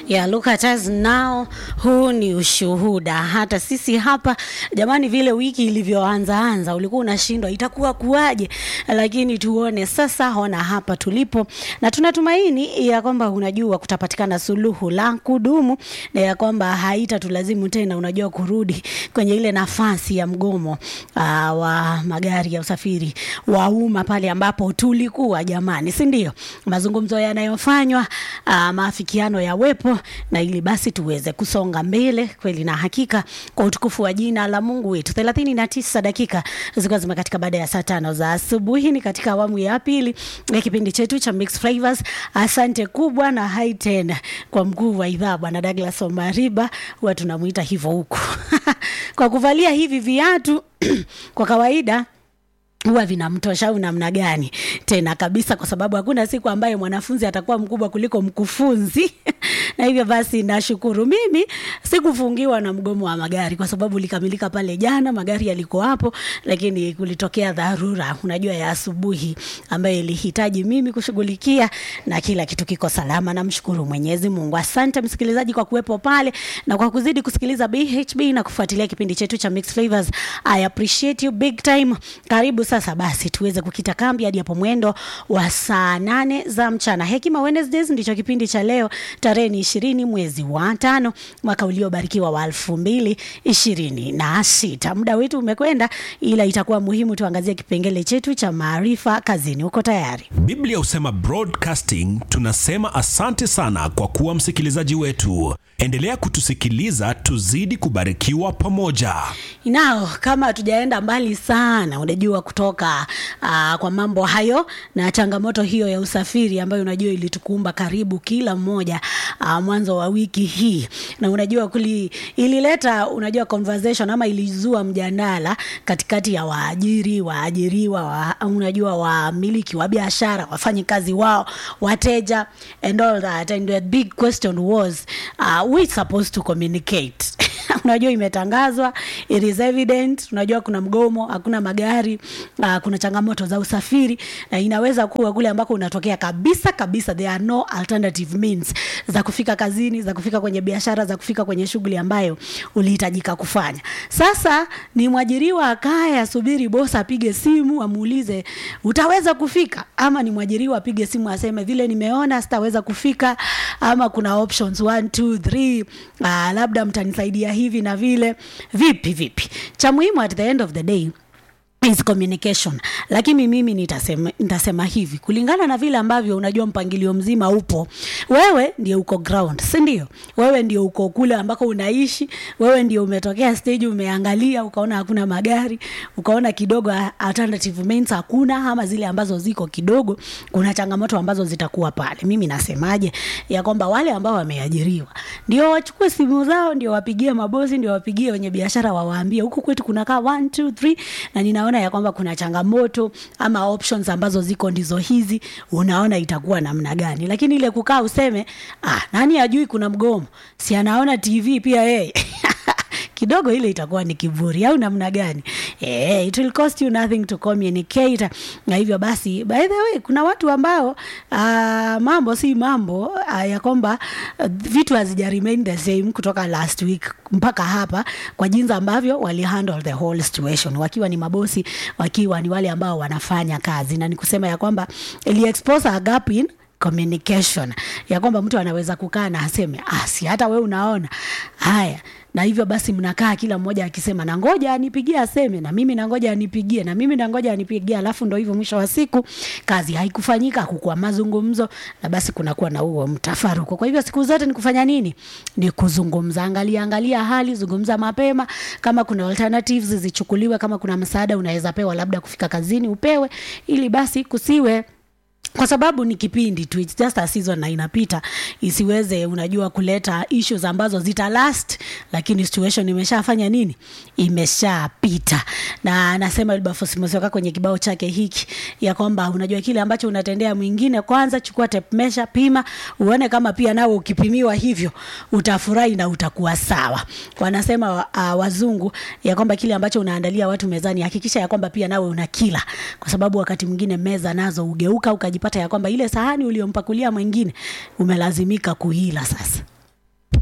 ya look at us now. Huu ni ushuhuda. Hata sisi hapa jamani, vile wiki ilivyoanza anza, ulikuwa unashindwa itakuwa kuwaje, lakini tuone sasa, ona hapa tulipo, na tunatumaini ya kwamba unajua kutapatikana suluhu la kudumu na ya kwamba haitatulazimu tena, unajua kurudi kwenye ile nafasi ya mgomo aa, wa magari ya usafiri wa umma pale ambapo tulikuwa jamani, si ndio? Mazungumzo yanayofanywa aa, maafikiano yawepo na ili basi tuweze kusonga mbele kweli na hakika kwa utukufu wa jina la Mungu wetu. thelathini na tisa dakika zilikuwa zimekatika baada ya saa tano za asubuhi. Ni katika awamu ya pili ya kipindi chetu cha Mixed Flavors. Asante kubwa na hai tena kwa mkuu wa idhaa Bwana Douglas Omariba, huwa tunamuita hivyo huku kwa kuvalia hivi viatu kwa kawaida huwa vinamtosha au namna gani tena kabisa, kwa sababu hakuna siku ambayo mwanafunzi atakuwa mkubwa kuliko mkufunzi na hivyo basi nashukuru mimi sikufungiwa na mgomo wa magari kwa sababu ulikamilika pale jana, magari yalikuwa hapo, lakini kulitokea dharura, unajua ya asubuhi ambayo ilihitaji mimi kushughulikia na kila kitu kiko salama. Namshukuru Mwenyezi Mungu. Asante msikilizaji kwa kuwepo pale na kwa kuzidi kusikiliza BHB na kufuatilia kipindi chetu cha Mixed Flavors. I appreciate you big time. Karibu sasa basi tuweze kukita kambi hadi hapo mwendo wa saa nane za mchana. Hekima Wednesdays ndicho kipindi cha leo, tarehe ni ishirini mwezi wa tano mwaka uliobarikiwa wa elfu mbili ishirini na sita. Muda wetu umekwenda, ila itakuwa muhimu tuangazie kipengele chetu cha maarifa kazini. Uko tayari? Biblia husema broadcasting, tunasema asante sana kwa kuwa msikilizaji wetu. Endelea kutusikiliza, tuzidi kubarikiwa pamoja. Nao kama hatujaenda mbali sana, unajua kutoka uh, kwa mambo hayo na changamoto hiyo ya usafiri ambayo unajua ilitukumba karibu kila mmoja uh, mwanzo wa wiki hii, na unajua kuli, ilileta unajua conversation ama ilizua mjadala katikati ya waajiri, waajiriwa, wa, unajua wamiliki wa biashara, wafanyikazi wao, wateja and all that and the big question was uh, we supposed to communicate unajua imetangazwa, it is evident. Unajua kuna mgomo, hakuna magari uh, kuna changamoto za usafiri, na inaweza kuwa kule ambako unatokea kabisa kabisa, there are no alternative means za kufika kazini, za kufika kwenye biashara, za kufika kwenye shughuli ambayo ulihitajika kufanya. Sasa ni mwajiriwa akae asubiri bosi apige simu amuulize utaweza kufika, ama ni mwajiriwa apige simu aseme vile nimeona sitaweza kufika, ama kuna options 1 2 3 uh, labda mtanisaidia hivi na vile. Vipi vipi, cha muhimu at the end of the day is communication. Lakini mimi nitasema, nitasema hivi kulingana na vile ambavyo unajua mpangilio mzima upo, wewe ndio uko ground, si ndio? Wewe ndio uko kule ambako unaishi, wewe ndio umetokea stage, umeangalia ukaona hakuna magari, ukaona kidogo alternative means hakuna, ama zile ambazo ziko kidogo, kuna changamoto ambazo zitakuwa pale. Mimi nasemaje ya kwamba wale ambao wameajiriwa ndio wachukue simu zao, ndio wapigie mabosi, ndio wapigie wenye biashara, wawaambie huku kwetu kunakaa 1 2 3 na ninaona ya kwamba kuna changamoto ama options ambazo ziko ndizo hizi, unaona itakuwa namna gani? Lakini ile kukaa useme ah, nani ajui kuna mgomo, si anaona TV pia yeye kidogo ile itakuwa ni kiburi au namna gani? Eh, it will cost you nothing to communicate. Na hivyo basi, by the way, kuna watu ambao uh, mambo si mambo uh, ya kwamba uh, vitu hazija remain the same kutoka last week mpaka hapa, kwa jinsi ambavyo wali handle the whole situation, wakiwa ni mabosi, wakiwa ni wale ambao wanafanya kazi, na ni kusema ya kwamba ili expose a gap in communication ya kwamba mtu anaweza kukaa na aseme ah, si hata we unaona haya na hivyo basi mnakaa kila mmoja akisema na ngoja anipigie aseme na mimi na ngoja anipigie na mimi na ngoja anipigie, alafu ndo hivyo mwisho wa siku kazi haikufanyika, hakukuwa mazungumzo, na basi kunakuwa na huo mtafaruko. Kwa hivyo siku zote ni kufanya nini? Ni kuzungumza, angalia angalia hali, zungumza mapema, kama kuna alternatives zichukuliwe, kama kuna msaada unaweza pewa, labda kufika kazini upewe, ili basi kusiwe kwa sababu ni kipindi tu, it's just a season na inapita, isiweze unajua kuleta issues ambazo zita last, lakini situation imeshafanya nini, imeshapita. Na anasema Wilberforce Musioka kwenye kibao chake hiki ya kwamba unajua kile ambacho unatendea mwingine, kwanza chukua tape measure, pima uone kama pia nawe ukipimiwa hivyo utafurahi na utakuwa sawa. Wanasema uh, wazungu ya kwamba kile ambacho unaandalia watu mezani, hakikisha ya kwamba pia nawe unakila, kwa sababu wakati mwingine meza nazo ugeuka ukajipata ya kwamba ile sahani uliompakulia mwingine umelazimika kuila sasa